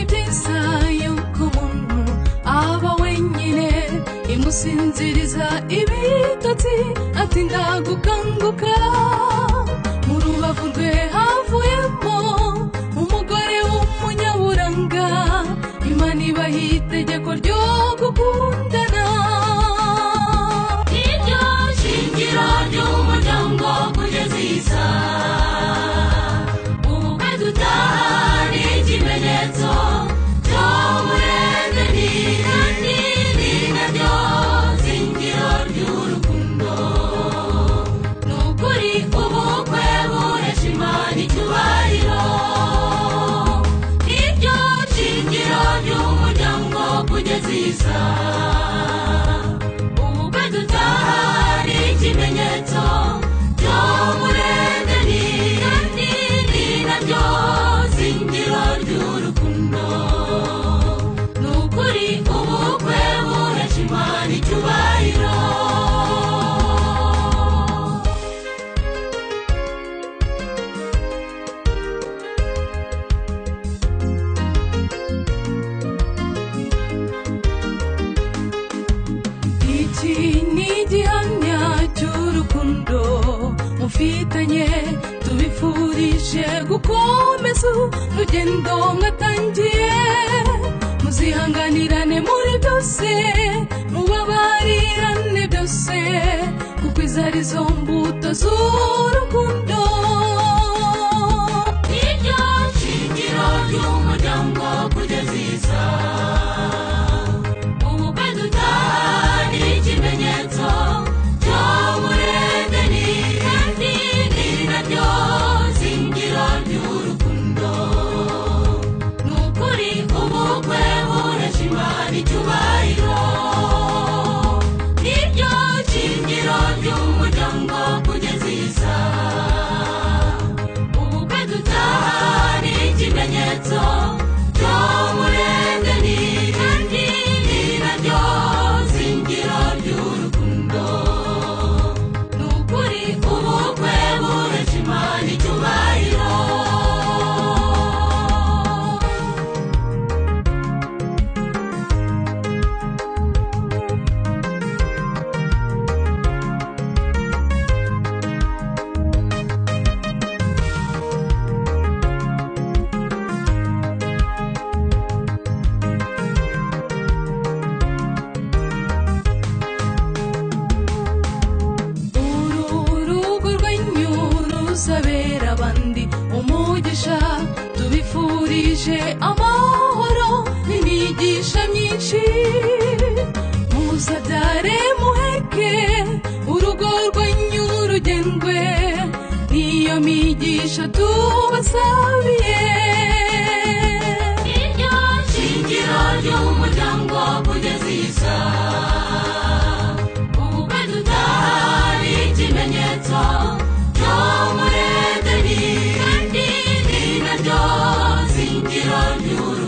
ibyiza yuko umuntu aba wenyine imusinziriza ibitotsi atinda gukanguka mu rubavu rwe havuyemo umugore w'umunyaburanga imana ibaha itegeko ryo gukundana iryo shingiro ry'umuryango kugeza iyi saha ubukwe dutaha ni ikimenyetso cy'umurende ni kandi ni naryo shingiro ry'urukundo ni ukuri ubukwe buresha imana icyubahiro niryo shingiro ry'umuryango kugeza iyi saha ubukwe dutaha ni ikimenyetso cy'umurende ni kandi ni naryo shingiro ry'urukundo ni ukuri ubukwe buresha imana icyubahiro iki ni igihamya cy'urukundo mufitanye tubifurije gukomeza urugendo mwatangiye muzihanganirane muri byose mubabarirane byose kuko izo ari zo mbuto z'urukundo niryo shingiro ry'umuryango kugeza isaha ubukwe dutaha ni ikimenyetso cy'umurende ni kandi ni naryo shingiro ry'urukundo ni ukuri ubukwe buresha imana icyubahiro niryo shingiro ry'umuryango kugeza iyi saha ubukwe dutaha ni ikimenyetso cy'umurende ni kandi ni naryo shingiro ry'urukundo ni ukuri ubukwe buresha imana icyubahiro uru rugo rwanyu ruzabera abandi umugisha tubifurije amahoro n'imigisha myinshi muzabyare muheke urugo rwanyu rugendwe n'iyo migisha tubasabiye iryo shingiro ry'umuryango kugeza iyi saha ubukwe dutaha ni ikimenyetso cy'umurende ni kandi ni naryo shingiro ry'urukundo